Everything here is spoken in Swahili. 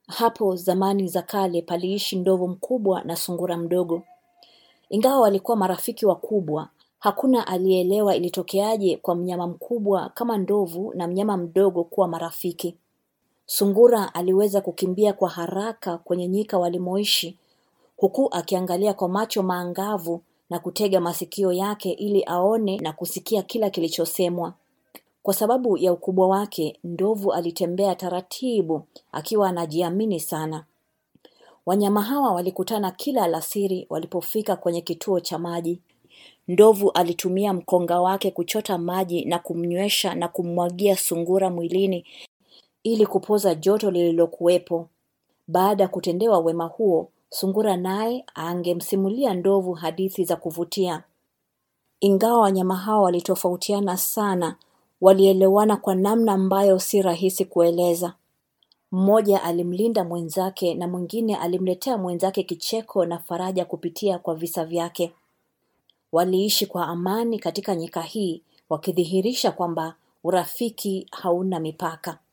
Hapo zamani za kale paliishi ndovu mkubwa na sungura mdogo. Ingawa walikuwa marafiki wakubwa, hakuna aliyeelewa ilitokeaje kwa mnyama mkubwa kama ndovu na mnyama mdogo kuwa marafiki. Sungura aliweza kukimbia kwa haraka kwenye nyika walimoishi, huku akiangalia kwa macho maangavu na kutega masikio yake ili aone na kusikia kila kilichosemwa. Kwa sababu ya ukubwa wake, ndovu alitembea taratibu akiwa anajiamini sana. Wanyama hawa walikutana kila alasiri walipofika kwenye kituo cha maji. Ndovu alitumia mkonga wake kuchota maji na kumnywesha na kummwagia sungura mwilini ili kupoza joto lililokuwepo. Baada ya kutendewa wema huo, sungura naye angemsimulia ndovu hadithi za kuvutia. Ingawa wanyama hawa walitofautiana sana, walielewana kwa namna ambayo si rahisi kueleza. Mmoja alimlinda mwenzake na mwingine alimletea mwenzake kicheko na faraja kupitia kwa visa vyake. Waliishi kwa amani katika nyika hii, wakidhihirisha kwamba urafiki hauna mipaka.